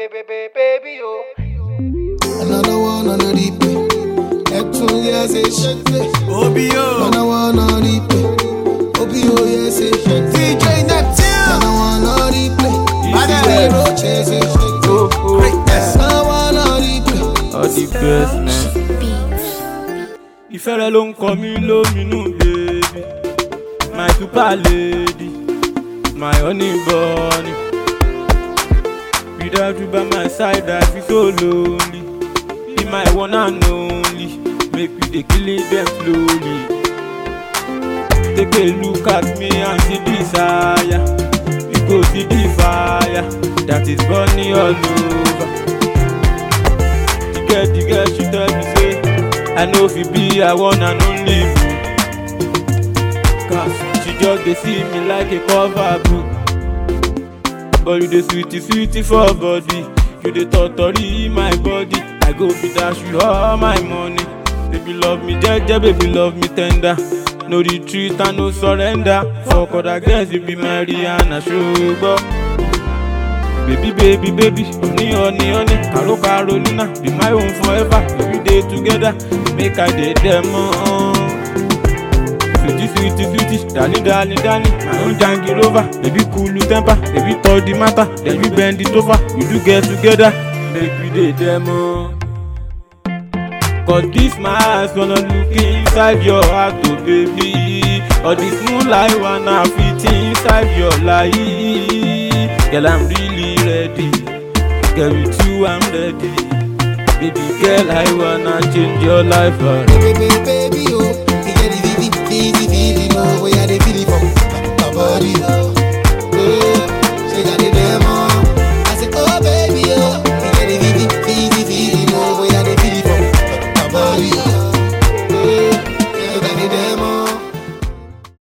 Baby, baby, oh. Another one on the replay. Neptune, yes, it shake it. OBO, Another one on replay. OBO, yes, it shake it. DJ Neptune, Another one on replay. Badder. Easy roach, yes, it shake it. greatness. Another one on replay. all the best man. ìfẹ́ rẹ ló ń kọ mí lóminú bèbí my super lady my honey bunny without you by my side i feel so lonely be my one and only make we dey kill them slowly take a look at me and see the desire you go see the fire that is burning all over. the girl the girl she tell me say i no fit be her one and only boo cause she just dey see me like a cover book but you dey sweetie sweetie for body you dey totori my body i go fit dash you all my money baby love me jeje baby love me tender no retreat and no surrender for other girls you be my rihanna ṣùgbọ́n. Baby, baby, baby, honey, honey, honey, caro, Carolina, be my own forever. We dey together, make I dey them on. Sweetie, sweetie, sweetie, darling, darling, darling, my own janky rover. Baby, cool temper, baby, talk the matter, then we bend it over. We do get together, make we dey them on. Cause this my eyes gonna look inside your heart, oh baby. All this moonlight wanna fit inside your life. Girl, I'm really ready. Girl, with you, I'm ready. Baby girl, I wanna change your life forever. Baby, baby, oh. You get the vivi, vivi, vivi, oh. Where you the feeling from? My body, oh.